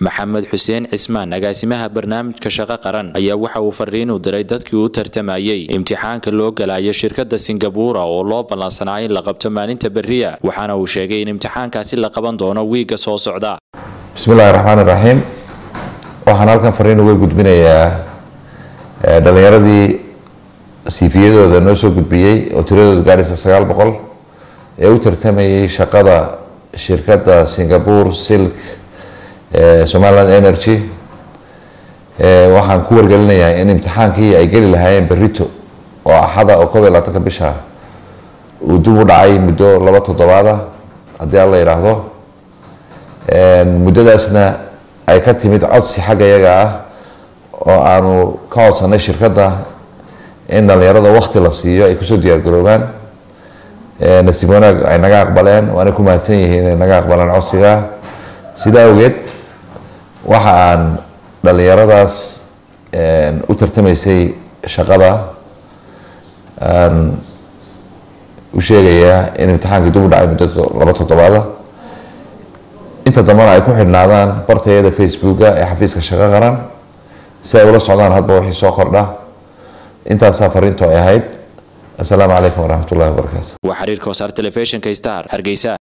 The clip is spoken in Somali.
maxamed xuseen cismaan agaasimaha barnaamijka shaqo qaran ayaa waxa uu fariin u diray dadkii u tartamayey imtixaanka loo galayo shirkada singabuura oo loo ballansanaa in la qabto maalinta beriya waxaana uu sheegay in imtixaankaasi la qaban doono wiiga soo socda bismillahi raxmaan iraxiim waxaan halkan fariin uga gudbinayaa dhalinyaradii siifiyadooda noo soo gudbiyey oo tiradooda gaadhaysa sagaal boqol ee u tartamayay shaqada shirkadda singapore silk somaliland energy waxaan ku wargelinayaa in imtixaankii ay geli lahaayeen berito oo axada oo koob iyo labaatanka bisha uu dib u dhacay muddo laba toddobaada haddii alla yidhaahdo muddadaasna ay ka timid codsi xagga iyaga ah oo aanu ka codsanay shirkadda in dhalinyarada wakti la siiyo ay kusoo diyaargaroobaan nasiib wanaag ay naga aqbaleen waana ku mahadsan yihiin inay naga aqbaleen codsiga sidaa awgeed waxa aan dhalinyaradaas u tartamaysay shaqada aan u sheegayaa in imtixaankii dib u dhacay muddo laba toddobaada inta dambana ay ku xidhnaadaan bartayada facebooka ee xafiiska shaqo qaran si ay ula socdaan hadba wixii soo kordha intaasaa fariinto ay ahayd assalaamu calaykum waraxmat ullahi wabarakaatu waa xiriirka wasaar telefishinka star hargeysa